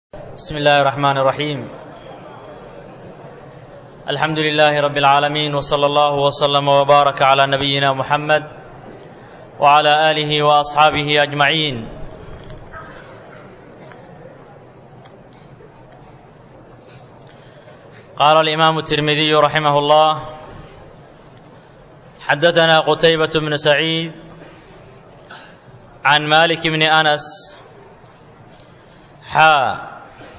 بسم الله الرحمن الرحيم الحمد لله رب العالمين وصلى الله وسلم وبارك على نبينا محمد وعلى اله واصحابه اجمعين قال الامام الترمذي رحمه الله حدثنا قتيبه بن سعيد عن مالك بن انس حا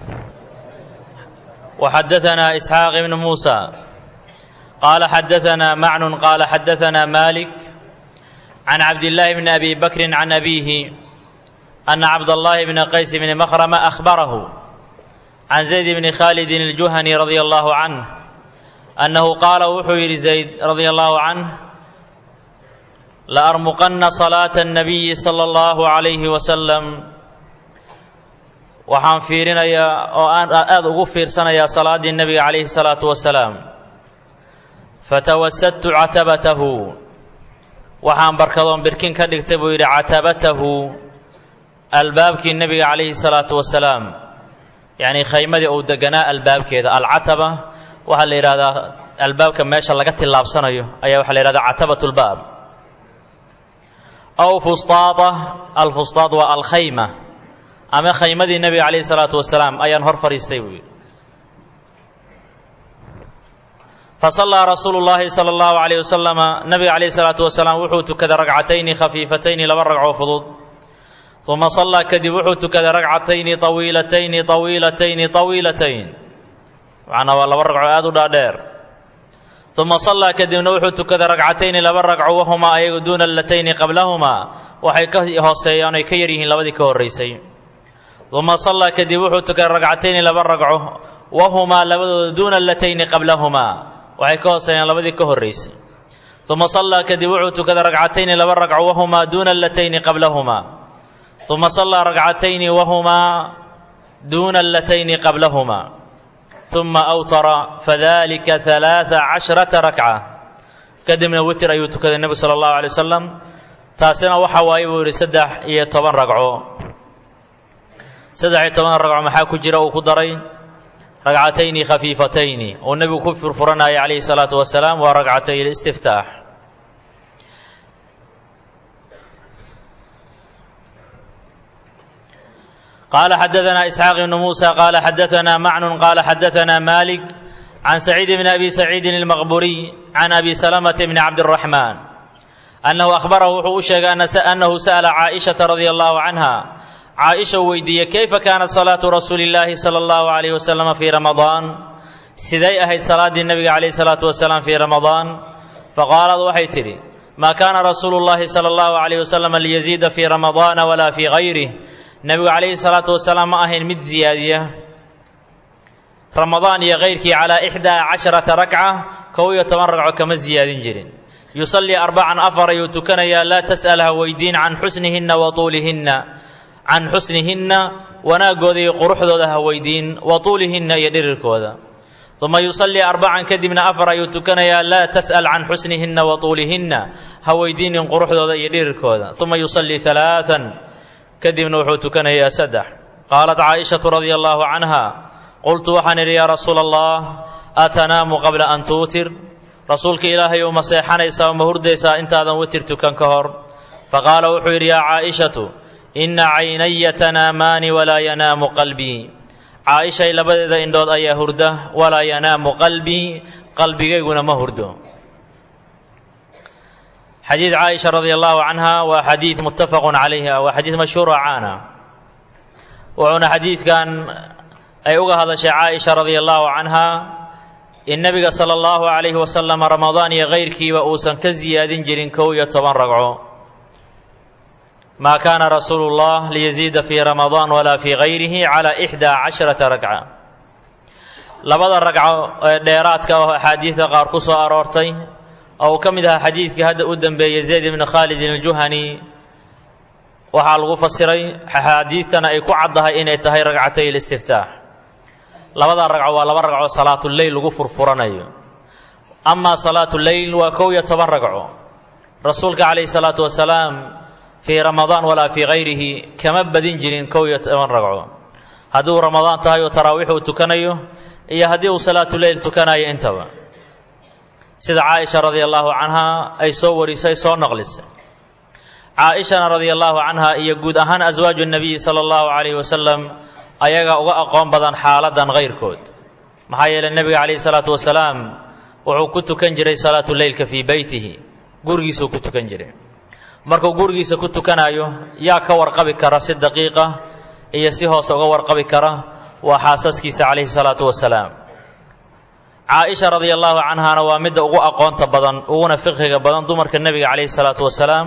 وحدثنا اسحاق بن موسى قال حدثنا معن قال حدثنا مالك عن عبد الله بن ابي بكر عن ابيه ان عبد الله بن قيس بن مخرم اخبره عن زيد بن خالد الجهني رضي الله عنه انه قال وحو زيد رضي الله عنه لارمقن صلاه النبي صلى الله عليه وسلم waxaan fiirinayaa oo aan aada ugu fiirsanayaa salaaddii nebiga calayhi salaatu wasalaam fatawasadtu catabatahu waxaan barkadoon birkin ka dhigtay buu yidhi catabatahu albaabkii nebiga calayhi salaatu wasalaam yacnii khaymadii uu deganaa albaabkeeda alcataba waxaa la yidhahdaa albaabka meesha laga tillaabsanayo ayaa waxaa la yidhahdaa catabat lbaab aw fustaada alfustaad waa alkhayma ama khaymadii nebiga calayhi salaatu wasalaam ayaan hor fadhiistay buu yidhi fasallaa rasuulu llaahi sala allahu calayh wasalama nebiga calayhi salaatu wasalaam wuxuu tukaday ragcatayni khafiifatayni laba ragcoo fudud uma sallaa kadib wuxuu tukaday ragcatayni tawiilatayni tawiilatayni tawiilatayn macnaa waa laba ragco aada u dhaadheer uma sallaa kadibna wuxuu tukaday ragcatayni laba ragco wahumaa ayagu duuna allatayni qablahumaa waxay ka hooseeyaan ay ka yar yihiin labadii ka horraysay uma sallaa kadib wuxuu tukaday ragcatayni laba ragco wahumaa labadooda duuna alatayni qablahumaa waxay ka hooseeyaan labadii ka horraysay uma sallaa kadib wuxuu tukaday ragcatayni laba ragco wahumaa duuna alatayni qablahumaa uma sallaa ragcatayni wahumaa duuna alatayni qablahumaa uma awtara fadalika halaaa cashrata rakca kadibna witir ayuu tukaday nebigu sala allahu alay wasalam taasina waxa waaye buu yidhi saddex iyo toban ragco saddex iyo toban ragco maxaa ku jira uu ku daray ragcatayni khafiifatayni uu nebigu ku furfuranayay calayhi salaatu wasalaam waa ragcatay listiftaax qaala xadaثana isxaaq ibnu muusa qaala xadaثana macnun qaala xadaثana malik can saciid bni abi saciidin اlmaqburiy can abi salamata bni cabdالraxmaan annahu ahbarahu wuxuu u sheegay annahu sa'ala caaئishaةa radia allahu canha caaisha uu weydiiyey kayfa kaanat salaatu rasuuli illaahi sala allahu calayhi wasalama fii ramadaan siday ahayd salaaddii nebiga calayhi salaatu wasalaam fii ramadaan faqaalad waxay tidhi maa kaana rasuulu llahi sala allahu calayhi wasalama liyaziida fii ramadaana walaa fii gayrih nebigu calayhi salaatu wasalaam ma ahayn mid ziyaadiya ramadaan iyo kayrkii calaa ixdaa casharata rakca kow iyo toban ragco kama ziyaadin jirin yusallii arbacan afar ayuu tukanayaa laa tas'al ha weydiin can xusnihinna wa tuulihinna can xusnihinna wanaaggooda iyo quruxdooda ha weydiin wa tuulihinna iyo dhirirkooda uma yusallii arbacan kadibna afar ayuu tukanayaa laa tas'al can xusnihinna wa tuulihinna ha weydiinin quruxdooda iyo dhirirkooda uma yusallii halaaan kadibna wuxuu tukanayaa saddex qaalat caaishatu radia allaahu canha qultu waxaan idhi yaa rasuula allah atanaamu qabla an tuutir rasuulka ilaahay uma seexanaysaa uma hurdaysaa intaadan witir tukan ka hor faqaala wuxuu yidhi yaa caaishatu inna caynaya tanaamaani walaa yanaamu qalbii caaishay labadeeda indhood ayaa hurda walaa yanaamu qalbii qalbigayguna ma hurdo xadiid caaisha radia allahu canha waa xadiid muttafaqun calayha waa xadiid mashhuuro caana wuxuuna xadiidkan ay uga hadashay caaisha radia allahu canha in nebiga sala allahu calayhi wasalam ramadaan iyo kayrkiiba uusan ka siyaadin jirin kow iyo toban ragco ma kaana rasuulu اllah liyaziida fii ramadaan walaa fii gayrihi calaa ixdaa casharata ragca labada ragco ee dheeraadka oo axaadiidka qaar ku soo aroortay oo uu ka mid ahaa xadiidkii hadda u dembeeyey zayd ibni khaalidin aljuhani waxaa lagu fasiray axaadiidtana ay ku caddahay inay tahay ragcatay listiftaax labada ragco waa laba ragco salaatuleyl lagu furfuranayo amaa salaatuleyl waa kow iyo toban ragco rasuulka calayhi salaatu wasalaam fii ramadaan walaa fii gayrihi kama badin jirin kow iyo toban ragco haddii uu ramadaan tahay oo taraawiix uu tukanayo iyo haddii uu salaatuleyl tukanayo intaba sida caaisha radia allaahu canhaa ay soo warisay soo naqlisay caaishana radia allaahu canha iyo guud ahaan aswaaju nabiyi sala allahu calayhi wasalam ayaga uga aqoon badan xaaladan kayrkood maxaa yeelay nebiga calayhi salaatu wasalaam wuxuu ku tukan jiray salaatuleylka fii beytihi gurigiisuu ku tukan jiray markuu gurigiisa ku tukanayo yaa ka warqabi kara si daqiiqa iyo si hoose uga warqabi kara waa xaasaskiisa calayhi salaatu wasalaam caaisha radia allaahu canhaana waa midda ugu aqoonta badan uguna fiqhiga badan dumarka nebiga calayhi salaatu wasalaam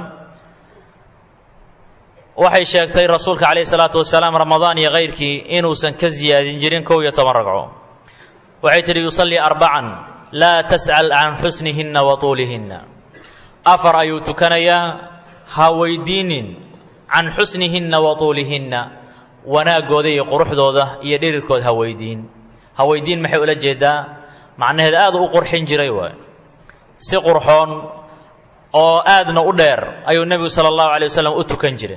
waxay sheegtay rasuulka calayhi salaatu wasalaam ramadaan iyo kayrkii inuusan ka siyaadin jirin kow iyo toban ragco waxay tidhi yusallii arbacan laa tas'al can xusnihinna wa tuulihinna afar ayuu tukanayaa ha weydiinin can xusnihinna wa tuulihinna wanaaggooda iyo quruxdooda iyo dhirirkood ha weydiin ha weydiin maxay ula jeedaa macnaheed aad u qurxin jiray waay si qurxoon oo aadna u dheer ayuu nebigu sala allahu alay wasalam u tukan jiray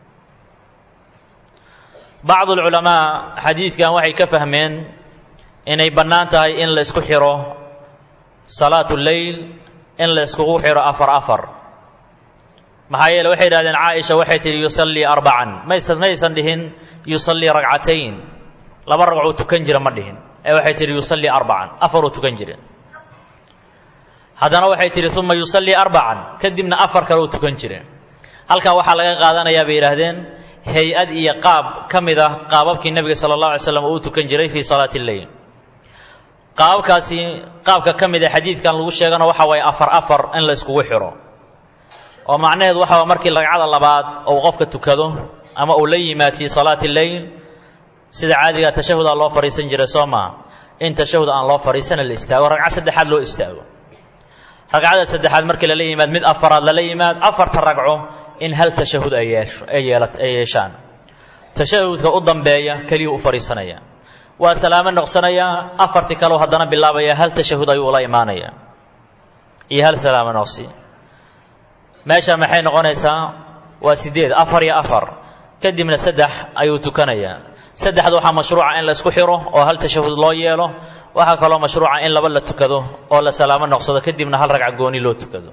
bacdu alculamaa xadiidkan waxay ka fahmeen inay bannaan tahay in la isku xiro salaatu leyl in la iskugu xiro afar afar maxaa yeele waxay yidhahdeen caaisha waxay tidhi yusallii arbacan maysan maysan dhihin yusallii ragcatayn laba ragcuu tukan jira ma dhihin ee waxay tidhi yusallii arbacan afaruu tukan jira haddana waxay tidhi uma yusallii arbacan kadibna afar kale uu tukan jira halkaa waxaa laga qaadanayaa bay yidhaahdeen hay-ad iyo qaab ka mid ah qaababkii nebiga sala allah alay slam uu u tukan jiray fii salaati lleyl qaababkaasi qaabka ka mid a xadiidkan lagu sheegana waxa waaye afar afar in la iskugu xiro oo macnaheedu waxa waa markii ragcada labaad uu qofka tukado ama uu la yimaad fii salaati lleyl sida caadigaa tashahudaa loo fadhiisan jiray soo maa in tashahud aan loo fadhiisana la istaago ragcad saddexaad loo istaago ragcada saddexaad markii lala yimaad mid afaraad lala yimaad afarta ragco in hal tashahud ay yeesho ay yeela ay yeeshaan tashahudka u dambeeya keliyuu u fadhiisanaya waa salaamo noqsanayaa afartii kaleu haddana bilaabaya hal tashahud ayuu ula imaanaya iyo hal salaamo noqsi meesha maxay noqonaysaa waa sideed afar iyo afar kadibna saddex ayuu tukanayaa saddexda waxaa mashruuca in la isku xiro oo hal tashahud loo yeelo waxaa kaloo mashruuca in laba la tukado oo la salaamo noqsado kadibna hal ragca gooni loo tukado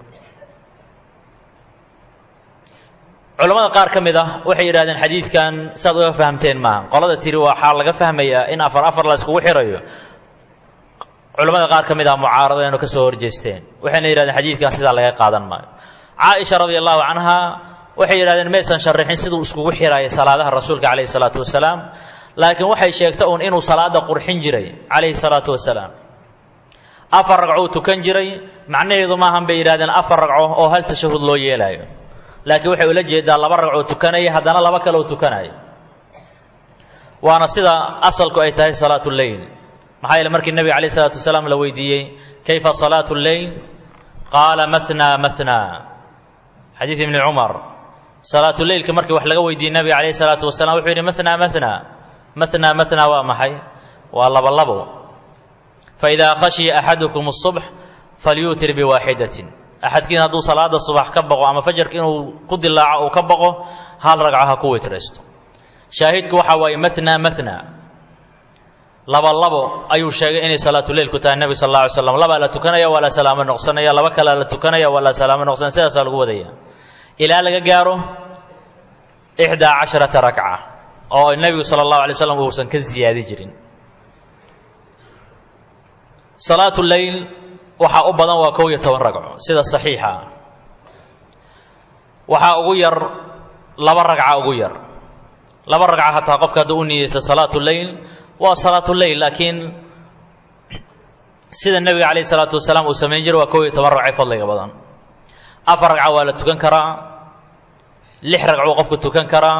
culammada qaar ka mid ah waxay yidhahdeen xadiidkan saad uga fahamteen maaha qolada tiri waxaa laga fahmayaa in afar afar la iskugu xirayo culammada qaar ka mid ah mucaaradaynu ka soo horjeesteen waxayna yidhahdeen xadiidkan sidaa laga qaadan maayo caaisha radia allahu canha waxay yidhahdeen maysan sharixin siduu iskugu xiraya salaadaha rasuulka calayhi salaatu wasalaam laakiin waxay sheegta uun inuu salaada qurxin jiray calayhi salaatu wasalaam afar ragcou tukan jiray macnaheedu maahan bay yidhahdeen afar ragco oo hal tashahud loo yeelaayo laakiin waxay ula jeedaa laba ragcoo tukanaya haddana laba kaloo tukanaya waana sida asalku ay tahay salaatu lleyl maxaa yeele markii nebiga calayh isalaatu wasalaam la weydiiyey kayfa salaatu lleyl qaala mathnaa mathnaa xadiid ibni cumar salaatu leylka markii wax laga weydiiyey nebiga calayh isalaatu wasalam wuxuu yidhi mathnaa mathnaa mathnaa mathnaa waa maxay waa laba labo faidaa khashiya axadukum الصubx falyuutir biwaaxidatin axadkiin hadduu salaada subax ka baqo ama fajarka inuu ku dilaaco uu ka baqo hal ragco ha ku witraysto shaahidku waxa waaye mathnaa mathnaa laba labo ayuu sheegay inay salaatuleyl ku tahay nebi sal alla alay slam labaa la tukanaya waa la salaamo noqsanaya laba kalea la tukanaya waa la salaamo noqsanaya sidaasaa lagu wadaya ilaa laga gaaro ixdaa casharata rakca oo nebigu sala allahu alay slam uusan ka ziyaadi jirin salaatu leyl waxaa u badan waa kow iyo toban ragco sida saxiixa ah waxaa ugu yar laba ragca ugu yar laba ragca hataa qofka hadduu u niyeysta salaatu leyl waa salaatu leyl laakiin sida nebiga calayh isalaatu wasalaam uu samayn jiray waa kow iyo toban ragcay fadliga badan afar ragca waa la tukan karaa lix ragcuu qofku tukan karaa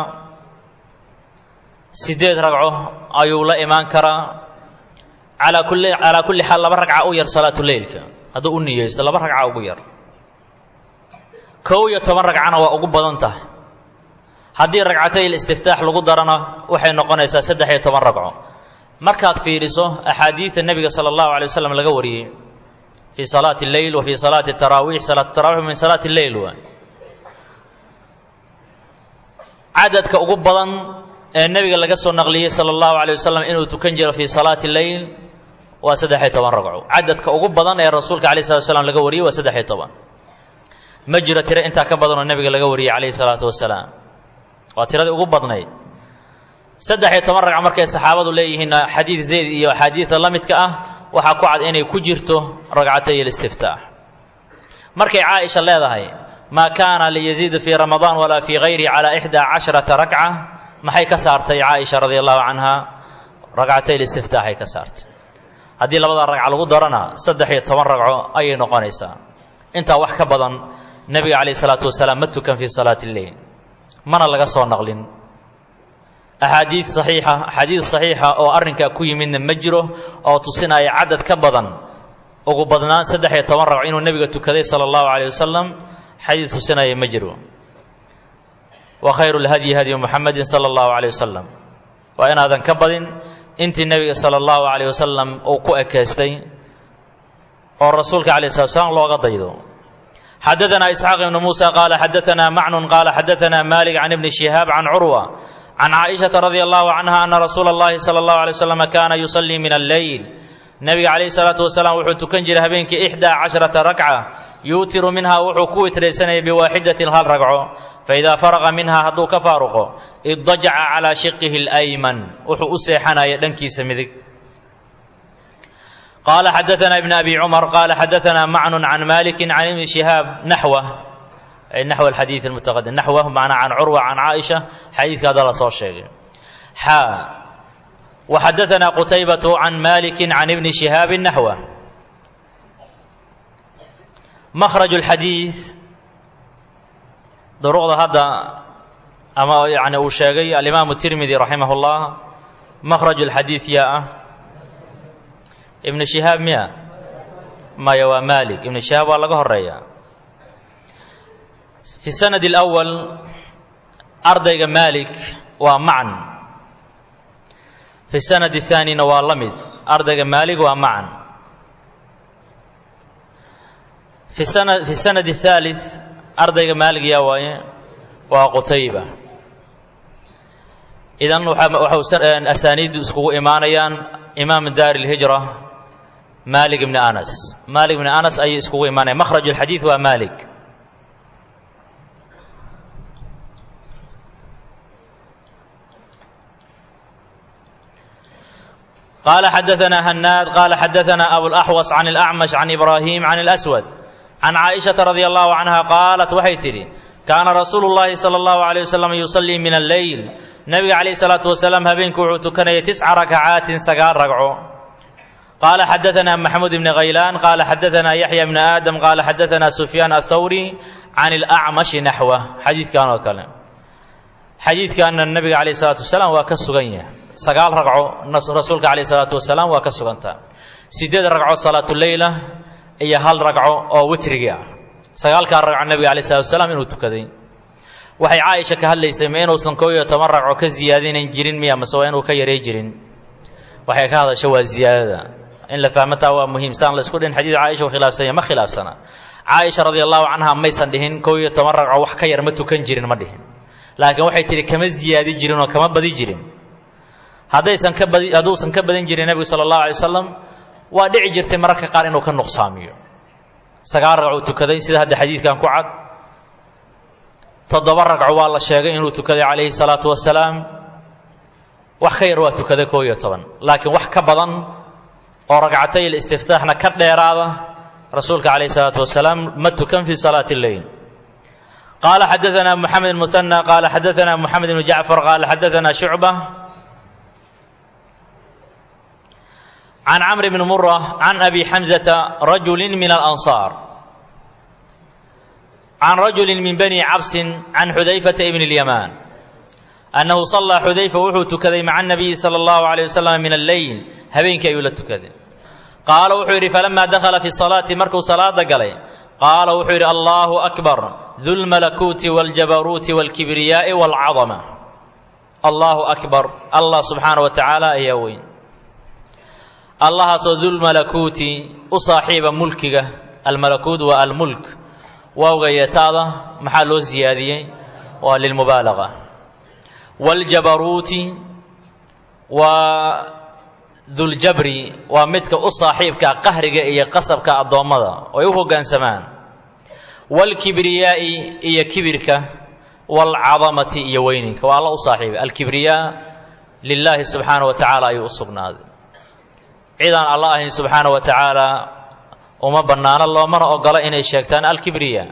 siddeed ragco ayuu la imaan karaa calaa kulli calaa kulli xaal laba ragca u yar salaatu leylka hadduu u niyeysto laba ragca ugu yar kow iyo toban ragcana waa ugu badan tahay haddii ragcatay istiftaax lagu darana waxay noqonaysaa saddex iyo toban ragco markaad fiiriso axaadiida nebiga sala allahu alay wasalam laga wariyey fii salaati lleyl wa fii salaati taraawiix salaat tarawix min salaati lleyl waa cadadka ugu badan ee nebiga laga soo naqliyey sala allahu calay wasalam inuu tukan jiro fii salaati leyl waa saddex-iyo toban ragco cadadka ugu badan ee rasuulka alayh salatu wasalaam laga wariyey waa saddex-iyo toban ma jiro tiro intaa ka badan oo nebiga laga wariyey calayhi salaatu wasalaam waa tiradii ugu badnayd saddex-iyo toban ragco markay saxaabadu leeyihiin xadiid zayd iyo axaadiida la midka ah waxaa ku cad inay ku jirto ragcatay alistiftaax markay caaisha leedahay maa kaana liyaziida fii ramadaan walaa fii hayrihi calaa ixdaa casharata rakca maxay ka saartay caaisha radia allahu canha ragcatay listiftaaxay ka saartay haddii labada ragca lagu darana saddex iyo toban ragco ayay noqonaysaa intaa wax ka badan nebiga calayh isalaatu wasalaam ma tukan fii salaati lleyl mana laga soo naqlin axaadiid saxiixa axaadiid saxiixa oo arrinkaa ku yimidna ma jiro oo tusinaya cadad ka badan ugu badnaan saddex iyo toban ragco inuu nebiga tukaday sala allahu calayh wasalam xadiid tusinaya ma jiro wa khayru lhadyi hadyu muxamedin sala allahu calayh wasalam waa inaadan ka badin intii nebiga sala allahu calayh wasalam uu ku ekeystay oo rasuulka calayh slat slam looga daydo xadaanaa isxaaq ibnu muusa qaala xadaanaa macnun qaala xadaanaa malik can ibni shihaab can curwa can caaishata radia allahu canha ana rasuula اllahi sala allahu alay wasalam kaana yusallii min alleyl nebiga calayhi salaatu wasalaam wuxuu tukan jiray habeenkii ixdaa casharata rakca yuutiru minhaa wuxuu ku witraysanayay biwaaxidatin hal ragco faidaa faraqa minhaa hadduu ka faaruqo iddajaca calaa shiqihi اlayman wuxuu u seexanaya dhankiisa midig qaala xadaanaa ibn abi cumar qaala xadaanaa macnun can maliki can ibni shihaab naxwa naxw alxadiid almutaqadim naxwahu macnaa can curwa can caaisha xadiidka hadda la soo sheegay xaa waxadaanaa qutaybatu can maliki can ibni shihaabi naxwa makhraj اlxadiid duruqda hadda ama yani uu sheegay alimaamu tirmidi raximah اllah makhraj اlxadiid yaa ah ibn shihaab miya maya waa malik ibn shihaab waa laga horeeya fi sanad اlأwal ardayga malik waa macan fi sanad الthaanina waa la mid ardayga maalik waa macan fi sanad الثaalث ardayga maalig yaa waaye waa qutayba idan waxau asaaniiddu iskugu imaanayaan imaam daar اlhijra malik ibni anas malik ibni anas ayay iskugu imaanayan makhraj اlxadiid waa malik قال حدثنا هناد قال حدثنا أبو الأحوص عن الأعمش عن إبراهيم عن الأسود عن عائشة رضي الله عنها قالت waxay tidhi كان رsuuل اللhi صلى الله عليه وسلم يصلي من الليل نبga عليه الصلاaة وسلام habeenkii wuxuu tukanayay تسca ركعaaت sagaal ragco قال حدثنا محمود بن غيلان قال حدثنا يحيى بن آدم قال حدثنا سفيان الثوري عن الأعمش نحوه xadiiثkan oo kale xadiidkana نبga عليه الصلاaة وسلام waa ka sugan yahay sagaal ragco rasuulka calayh isalaatu wasalaam waa ka sugantaa siddeed ragco salaatuleyla iyo hal ragco oo witrigii ah sagaalkaa ragco nebiga alay salatu wasalaam inuu tukaday waxay caaisha ka hadlaysay ma inuusan koob iyo toban ragco ka ziyaadinayn jirin miya mase waa inuu ka yaray jirin waxay ka hadasha waa ziyaadada in la fahmataa waa muhiim saan la isku dhihin xadiid caaisha u khilaafsanya ma khilaafsana caaisha radia allahu canha maysan dhihin koob iyo toban ragco wax ka yar ma tukan jirin ma dhihin laakiin waxay tidhi kama ziyaadi jirin oo kama badi jirin haddaysan ka badi hadduusan ka badan jirin nebigu sala allahu alay wasalam waa dhici jirtay mararka qaar inuu ka nuqsaamiyo sagaal ragcuu tukaday sida hadda xadiidkan ku cad toddoba ragco waa la sheegay inuu tukaday calayhi salaatu wasalaam wax ka yar waa tukaday koo iyo toban laakiin wax ka badan oo ragcatay ilistiftaaxna ka dheeraada rasuulka calayhi salaatu wasalaam ma tukan fii salaati lleyl qaala xadaanaa moxamed muhanى qaala xadaanaa moxamed ibnu jacfar qaala xadaanaa shucba can camr bni mura can abi xamzata rajuli min alansaar can rajuli min bani cabsin can xudayfata ibni اlyamaan annahu sallaa xudayfa wuxuu tukaday maca anabiyi sala allahu alayh wasalam min alleyl habeenkii ayuu la tukaday qaala wuxuu yidhi falamaa dakhala fi salaati markuu salaada galay qaala wuxuu yidhi allahu akbar dulmalakuuti wاljabaruuti wاlkibriyaa'i wاlcadama allahu akbar allah subxaana wa tacaala ayaa weyn allahaasoo dulmalakuuti u saaxiiba mulkiga almalakuut waa almulk waawga yeetaada maxaa loo siyaadiyey waa lilmubaalaga waaljabaruuti waa duljabri waa midka u saaxiibka qahriga iyo qasabka addoommada oo ay u hoggaansamaan waalkibriyaa'i iyo kibirka waalcadamati iyo weyninka waa alla u saaxiibay alkibriyaa lilaahi subxaana wa tacaala ayuu u sugnaaday cidaan alla ahayn subxaana wa tacaala uma bannaano loomana ogola inay sheegtaan alkibriya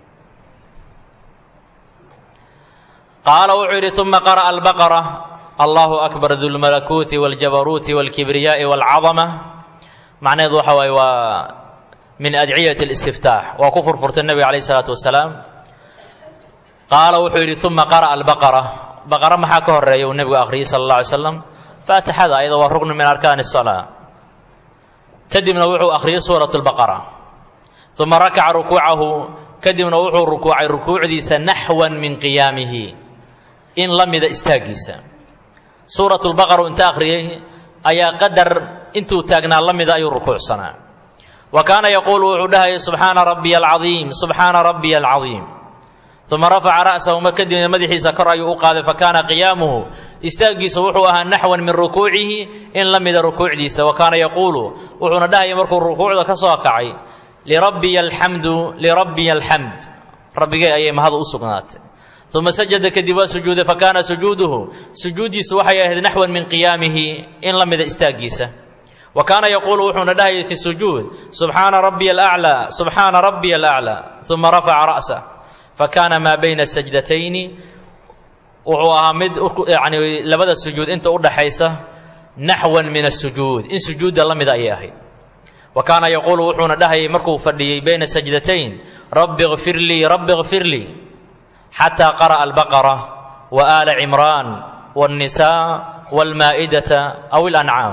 qaala wuxuu yidhi uma qara'a albaqara allahu akbar dulmalakuuti wاljabaruuti wاlkibriyaa'i wاlcadama macnaheedu waxa waaye waa min adciyati اlistiftaax waa ku furfurtay nebiga calayh isalaatu wasalaam qaala wuxuu yidhi uma qara'a albaqara baqara maxaa ka horeeya uu nebigu akhriyey sala اllah alay slam faatixada ayada waa ruknu min arkaani الsalaa kadibna wuxuu akhriyey suurat اlbaqara uma rakaca rukuucahu kadibna wuxuu rukuucay rukuucdiisa naxwan min qiyaamihi in la mida istaaggiisa suurat lbaqara uu inta akhriyey ayaa qadar intuu taagnaa la mida ayuu rukuucsanaa wa kaana yaquulu wuxuu dhahayay subxaana rabbiya alcadiim subxaana rabbiya alcadiim uma rafaca ra'sahu ma kadibna madaxiisa kor ayuu u qaaday fa kaana qiyaamuhu istaaggiisa wuxuu ahaa naxwan min rukuucihi in la mida rukuucdiisa wa kaana yaquulu wuxuuna dhahayay markuu rukuucda ka soo kacay lirabbiya alxamdu lirabbiya alxamd rabbigay ayay mahadu u sugnaatay uma sajada kadib waa sujuuday fa kaana sujuuduhu sujuuddiisu waxay ahayd naxwan min qiyaamihi in la mida istaaggiisa wa kaana yaquulu wuxuuna dhahayay fi sujuud subxaana rabbiya alaclaa subxaana rabbiya alaclaa uma rafaca ra'sah fakaana maa bayna sajdatayni wuxuu ahaa mid yani labada sujuud inta u dhaxaysa naxwan min asujuud in sujuudda la mida ayay ahayd wa kaana yaquulu wuxuuna dhahayay markuu fadhiyey bayna sajdatayn rabbi kfir lii rabbi kfir lii xataa qara'a albaqara wa aala cimraan waاnnisaa wاlmaa'idata aw اlancaam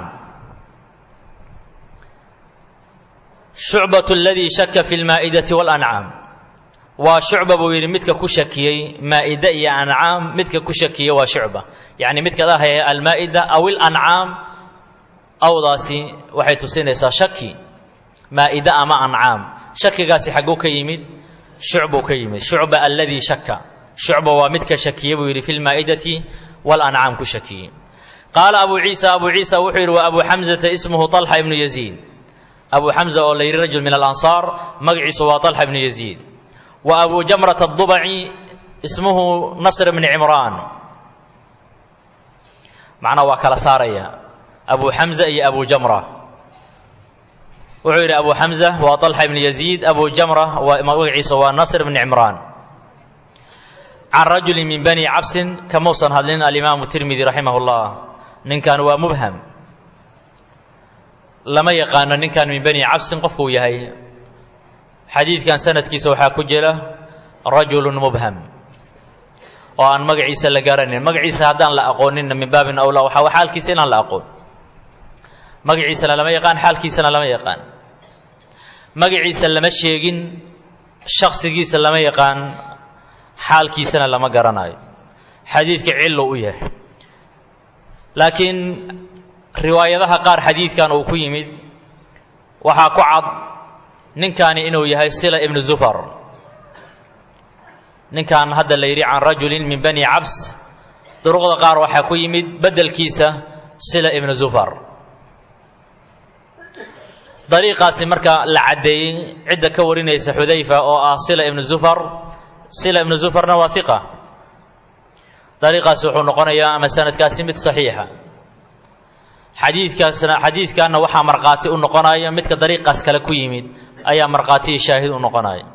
shucbat aladii shaka fi lmaa'idati walancaam waa shucba buu yidhi midka ku shakiyey maa'ide iyo ancaam midka ku shakiye waa shucba yacni midka dhahaya almaa'ida aw ilancaam awdaasi waxay tusinaysaa shaki maa'ide ama ancaam shakigaasi xagguu ka yimid shucbuu ka yimid shucba aladii shaka shucba waa midka shakiye buu yidhi fi lmaa'idati walancaam ku shakiyey qaala abu ciisa abu ciisa wuxuu yidhi wa abu xamzata ismuhu طalxa ibnu yaziid abu xamza oo la yidhi rajul min alansaar magaciisu waa طalxa ibnu yaziid wa abu jamrat aلdubaci ismuhu nasr bni cimraan macnaa waa kala saaraya abu xamza iyo abu jamra wuxuu yidhi abu xamza waa طalxa ibni yaziid abu jamra waa magaciisa waa nasr bni cimraan can rajuli min bani cabsin kamuusan hadlin alimaamu tirmidi raximah اllah ninkan waa mubham lama yaqaano ninkan min bani cabsin qofkuu yahay xadiidkan sanadkiisa waxaa ku jira rajulu mubham oo aan magaciisa la garanin magaciisa haddaan la aqooninna min baabin awlaa waxaa xaalkiisa inaan la aqoon magaciisana lama yaqaan xaalkiisana lama yaqaan magaciisa lama sheegin shaksigiisa lama yaqaan xaalkiisana lama garanayo xadiidka cillo u yahay laakiin riwaayadaha qaar xadiidkan uu ku yimid waxaa ku cad ninkaani inuu yahay sila ibnu zufar ninkan hadda la yidhi can rajulin min bani cabs duruqda qaar waxaa ku yimid beddelkiisa sila ibnu zufar dariiqaasi marka la caddeeyey cidda ka warinaysa xudayfa oo ah sila ibnu zufar sila ibnu zufarna waa hiqa dariiqaasi wuxuu noqonayaa ama sanadkaasi mid saxiixa xadiidkaasna xadiidkaana waxaa markhaati u noqonaya midka dariiqaas kale ku yimid ayaa markhaatiyi shaahid u noqonaya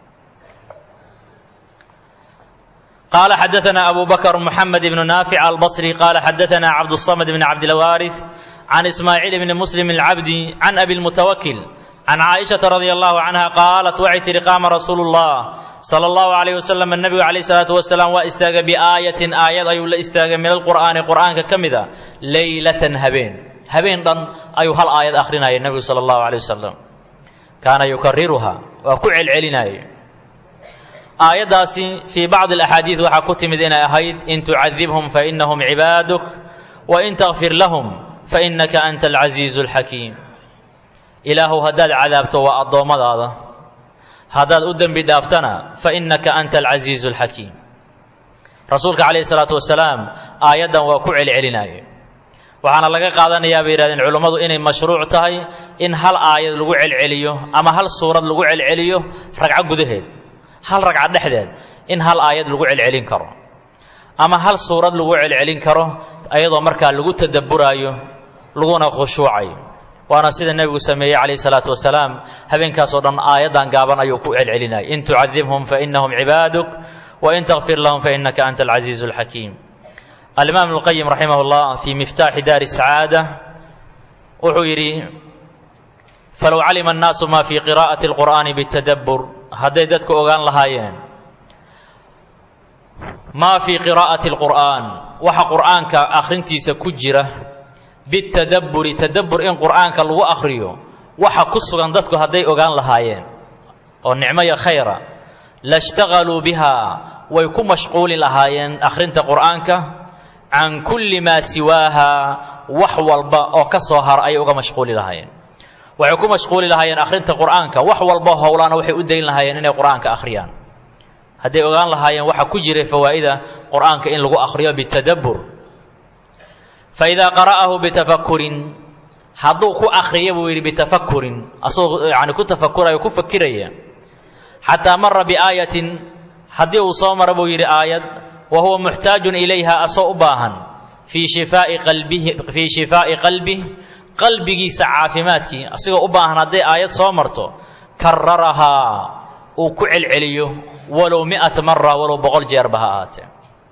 qaala xadaثna abu bakr mxamed ibnu naafic albصri qaala xadaثna cabdالصamd bn cabdilwaariث can ismaaciil bni muslim اlcabdi can abi اlmutawakil can caaishaةa radi allahu canha qaalat waxay tihi qaama rasuulu اllah salى اllahu عalayh wasalam nebigu calayh الsalaatu wasalaam waa istaagay biaayatin aayad ayuu la istaagay min alqur'aani qur'aanka ka mida leylatan habeen habeen dhan ayuu hal aayad akhrinaya nebigu salى اllahu عalيه wasalam kaana yukariruha waa ku celcelinaaye aayaddaasi fii bacdi alaxaadiid waxaa ku timid inay ahayd in tucadibhum fainahum cibaaduk wain takfir lahum fainaka anta alcasiizu alxakiim ilaahuw haddaad cadaabto waa addoommadaada haddaad u dembi dhaaftana fainaka anta alcasiizu alxakiim rasuulka calayhi salaatu wasalaam aayaddan waa ku celcelinaya waxaana laga qaadanayaa bay yihahdeen culummadu inay mashruuc tahay in hal aayad lagu celceliyo ama hal suurad lagu celceliyo ragco gudaheed hal ragco dhexdeed in hal aayad lagu celcelin karo ama hal suurad lagu celcelin karo ayadoo markaa lagu tadabburaayo laguna khushuucayo waana sida nebigu sameeyey calayhi salaatu wasalaam habeenkaasoo dhan aayaddan gaaban ayuu ku celcelinayay in tucadibhum fainahum cibaaduk wain takfir lahum fainaka anta alcasiizu alxakiim alimaam ibnuqayim raximah llah fii miftaaxi daari sacaada wuxuu yidhi falow calima annaasu ma fii qiraa'ati alqur'aani bitadabbur hadday dadku ogaan lahaayeen maa fii qiraa'ati alqur'aan waxa qur'aanka akhrintiisa ku jira bitadabburi tadabbur in qur'aanka lagu akhriyo waxa ku sugan dadku hadday ogaan lahaayeen oo nicmo iyo khayra lashtaqaluu bihaa way ku mashquuli lahaayeen akhrinta qur'aanka can kulli maa siwaaha wax walba oo ka soo hara ayay uga mashquuli lahaayeen waxay ku mashquuli lahaayeen akhrinta qur'aanka wax walba howlaana waxay u dayn lahaayeen inay qur'aanka akhriyaan hadday ogaan lahaayeen waxa ku jiray fawaa'ida qur'aanka in lagu akhriyo bitadabbur fa idaa qara'ahu bitafakurin hadduu ku akhriya buu yidhi bitafakurin asagoo yani ku tafakuraya ku fakiraya xataa mara biaayatin haddii uu soo mara buu yidhi aayad wa huwa muxtaajun ilayha asoo u baahan fii shifaa'i qalbihi fii shifaa'i qalbih qalbigiisa caafimaadkii asigoo u baahan hadday aayad soo marto kararahaa uu ku celceliyo walow mi'ata mara walow boqol jeerba ha ahaatee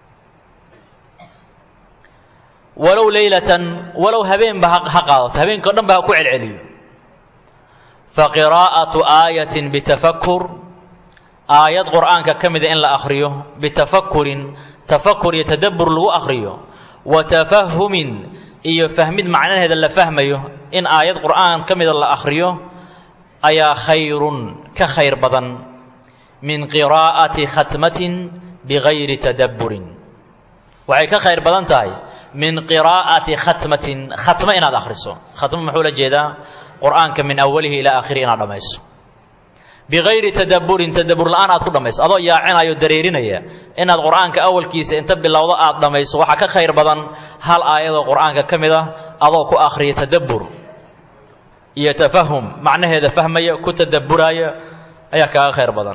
walow leylatan walow habeenba ha qaadato habeenka o dhan ba ha ku celceliyo fa qiraa'atu aayatin bitafakur aayad qur'aanka ka mida in la akhriyo bitafakurin tafakur iyo tadabbur lagu akhriyo wa tafahumin iyo fahmid macnaheeda la fahmayo in aayad qur'aan ka mida la akhriyo ayaa khayrun ka khayr badan min qiraa'ati khatmatin bigayri tadabburin waxay ka khayr badan tahay min qiraa'ati khatmatin khatmo inaad akhriso khatmo muxuu la jeedaa qur'aanka min awalihi ilaa aakhiri inaad dhammayso bigayri tadabburin tadabbur la'aan aad ku dhammayso adoo yaacinayo dareerinaya inaad qur'aanka awalkiisa inta bilowdo aad dhammayso waxaa ka khayr badan hal aayadoo qur'aanka ka mid ah adoo ku akhriya tadabbur iyo tafahum macnaheeda fahmaya ku tadabburaaya ayaa kaaga khayr badan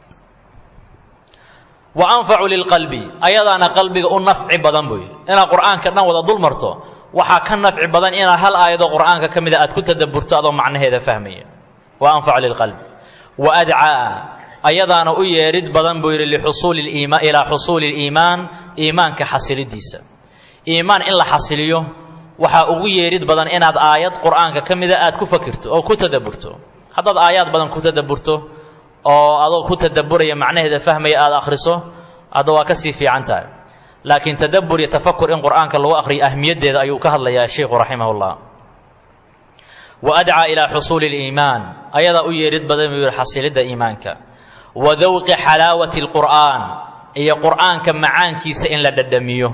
wa anfacu lilqalbi ayadaana qalbiga u nafci badan buu yidhi inaad qur'aanka dhan wada dul marto waxaa ka nafci badan inaad hal aayadoo qur'aanka ka mida aad ku tadabburto adoo macnaheeda fahmaya wa anfacu lilqalbi wa adcaa ayadaana u yeedhid badan buu yidhi lixusuuli liimaan ilaa xusuuli liimaan iimaanka xasilidiisa iimaan in la xasiliyo waxaa ugu yeedhid badan inaad aayad qur'aanka ka mida aad ku fakirto oo ku tadabburto haddaad aayaad badan ku tadabburto oo adoo ku tadabburaya macnaheeda fahmaya aada akhriso hadda waa ka sii fiican tahay laakiin tadabbur iyo tafakur in qur'aanka lagu akhriyo ahmiyaddeeda ayuu ka hadlayaa sheikhu raximahullah wa adcaa ilaa xusuuli liimaan ayadaa u yeedhid badan buu yihi xasilidda iimaanka wa dawqi xalaawati alqur'aan iyo qur'aanka macaankiisa in la dhadhamiyo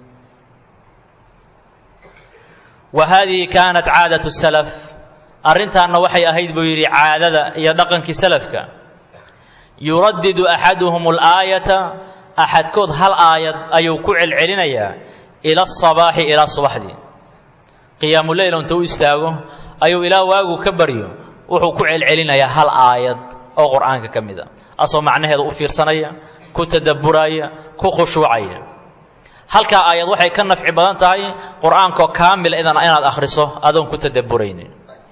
wa haadihi kaanat caadatu salaf arrintaanna waxay ahayd buu yidhi caadada iyo dhaqankii salafka yuradidu axaduhum alaayata axadkood hal aayad ayuu ku celcelinayaa ila asabaaxi ilaa subaxdii qiyaamuleyl inta u istaago ayuu ilaa waagu ka baryo wuxuu ku celcelinayaa hal aayad oo qur'aanka ka mid a asoo macnaheeda u fiirsanaya ku tadabburaaya ku khushuucaya halkaa aayad waxay ka nafci badan tahay qur'aankoo kaamila idan inaad akhriso adoon ku tadabburaynin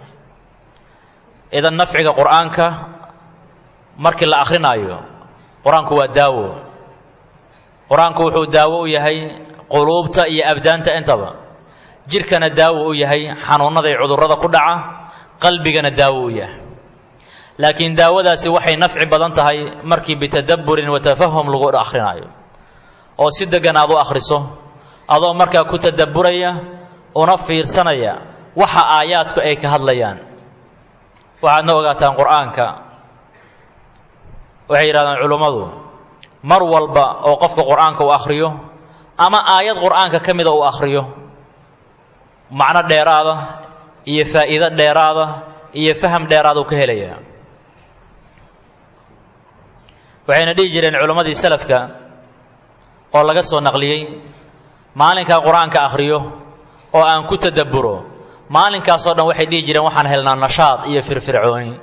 idan nafciga qur'aanka markii la akrinaayo qur-aanku waa daawo qur-aanku wuxuu daawo u yahay quluubta iyo abdaanta intaba jidhkana daawo u yahay xanuunnaday cudurrada ku dhaca qalbigana daawo u yahay laakiin daawadaasi waxay nafci badan tahay markii bitadabburin wa tafahum lagu akrinaayo oo si deggan aad u akhriso adoo markaa ku tadabburaya una fiirsanaya waxa aayaadku ay ka hadlayaan waxaadna ogaataan qur'aanka waxay yidhahdaan culummadu mar walba oo qofka qur'aanka uu akhriyo ama aayad qur'aanka ka mida uu akhriyo macno dheeraada iyo faa'iido dheeraada iyo faham dheeraada uu ka helayaa waxayna dhihi jireen culammadii salafka oo laga soo naqliyey maalinkaa qur-aanka akhriyo oo aan ku tadabburo maalinkaasoo dhan waxay dhihi jireen waxaan helnaa nashaad iyo firfircooni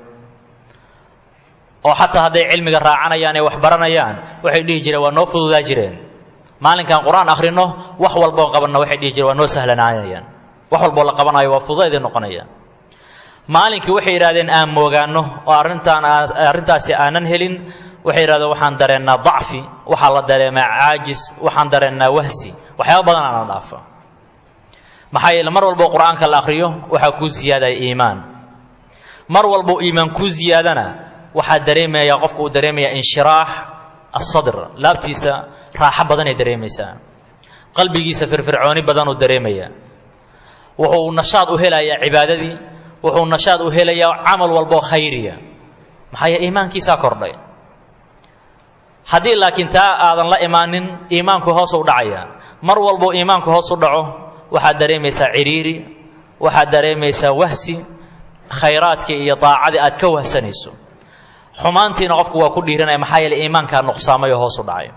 oo xataa hadday cilmiga raacanayaan ee wax baranayaan waxay dhihi jireen waa noo fududaa jireen maalinkaan qur-aan akhrino wax walboon qabanna waxay dhihi jireen waa noo sahlanaanayaan wax walboo la qabanayo waa fududaydii noqonaya maalinkii waxay yidhahdeen aan moogaanno oo arrintaan arrintaasi aanan helin waxay yidhahdeen waxaan dareennaa dacfi waxaa la dareemaa caajis waxaan dareennaa wahsi waxyaaba badan aana dhaafa maxaa yeele mar walbo qur-aanka la akhriyo waxaa kuu siyaadaya iimaan mar walbo iimaan kuu siyaadana waxaa dareemaya qofku uu dareemaya inshiraax asadr laabtiisa raaxo badanay dareemaysaa qalbigiisa firfircooni badanuu dareemaya wuxuu nashaad u helayaa cibaadadii wuxuu nashaad u helayaa camal walboo khayriya maxaa yeele iimaankiisaa kordhay haddii laakiin taa aadan la imaanin iimaanku hoos u dhacaya mar walbo iimaanku hoos u dhaco waxaad dareemaysaa ciriiri waxaad dareemaysaa wahsi khayraadkii iyo daacadii aad ka wahsanayso xumaantiina qofku waa ku dhiiranaya maxaa yeele iimaankaa nuqsaamay oo hoos u dhacay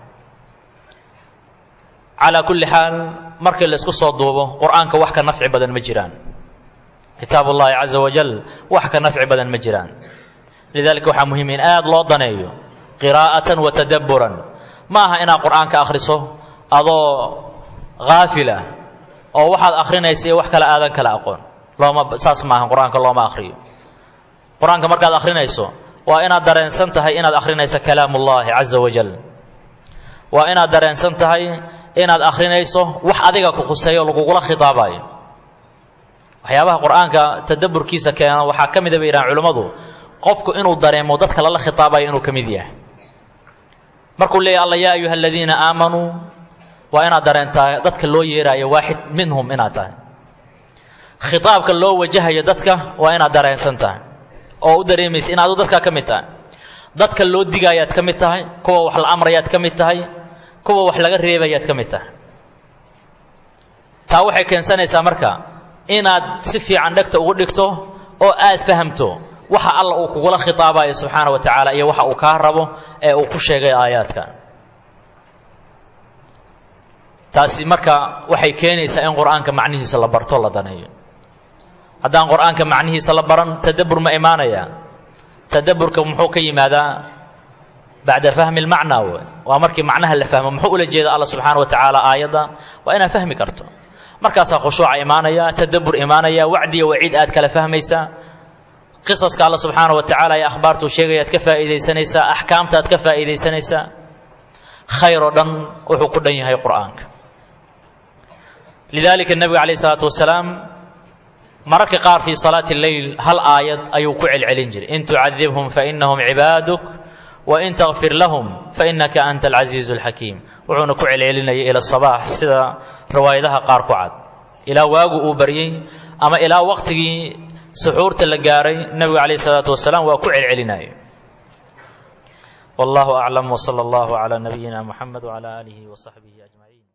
calaa kulli xaal markii la isku soo duubo qur-aanka wax ka nafci badan ma jiraan kitaab ullaahi caza wajal wax ka nafci badan ma jiraan lidalika waxaa muhiim in aada loo daneeyo qiraa'atan wa tadabburan ma aha inaad qur-aanka akhriso adoo haafila oo waxaad akhrinaysa iyo wax kale aadan kala aqoon looma saas maaha qur-aanka looma akhriyo qur-aanka markaad akhrinayso waa inaad dareensan tahay inaad akhrinayso kalaam ullaahi caza wajal waa inaad dareensan tahay inaad akhrinayso wax adiga ku khuseeyo lagugula khitaabayo waxyaabaha qur-aanka tadabburkiisa keeno waxaa ka mida bay yidhahan culimmadu qofku inuu dareemo dadka lala khitaabayo inuu ka mid yahay markuu leeyahy alla yaa ayuha aladiina aamanuu waa inaad dareentaa dadka loo yeeraayo waaxid minhum inaad tahay khitaabka loo wajahayo dadka waa inaad dareensan tahay oo u dareemaysa in adu dadkaa ka mid tahay dadka loo digaayaad ka mid tahay kuwa wax la amrayaad ka mid tahay kuwa wax laga reebayaad ka mid tahay taa waxay keensanaysaa marka inaad si fiican dhegta ugu dhigto oo aad fahamto waxa alla uu kugula khitaabayo subxaana wa tacaala iyo waxa uu kaa rabo ee uu ku sheegay aayaadka taasi marka waxay keenaysaa in qur-aanka macnihiisa la barto la daneeyo haddaan qur-aanka macnihiisa la baran tadabbur ma imaanaya tadabburka muxuu ka yimaadaa bacda fahmi lmacnaa w waa markii macnaha la fahmo muxuu ula jeeda alla subxaana wa tacaala aayadda waa inaad fahmi karto markaasaa khushuuca imaanaya tadabbur imaanaya wacdiya waciid aad kala fahmaysaa qisaska alla subxaana wa tacaala ee akhbaartuu sheegayaad ka faa'iidaysanaysaa axkaamtaad ka faa'iidaysanaysaa khayr oo dhan wuxuu ku dhan yahay qur'aanka lidalika nebiga calayh isalaatu wasalaam mararka qaar fii salaati leyl hal aayad ayuu ku celcelin jiray in tucadibhum fainahum cibaaduk wain takfir lahum fainaka anta alcasiizu alxakiim wuxuuna ku celcelinayay ila sabaax sida riwaayadaha qaar ku cad ilaa waagu uu baryey ama ilaa waqtigii suxuurta la gaaray nebigu calayh isalaatu wasalaam waa ku celcelinaya wallahu aclam wsala allahu calaa nabiyina muxamed wcala aalihi wasaxbihi ajmaciin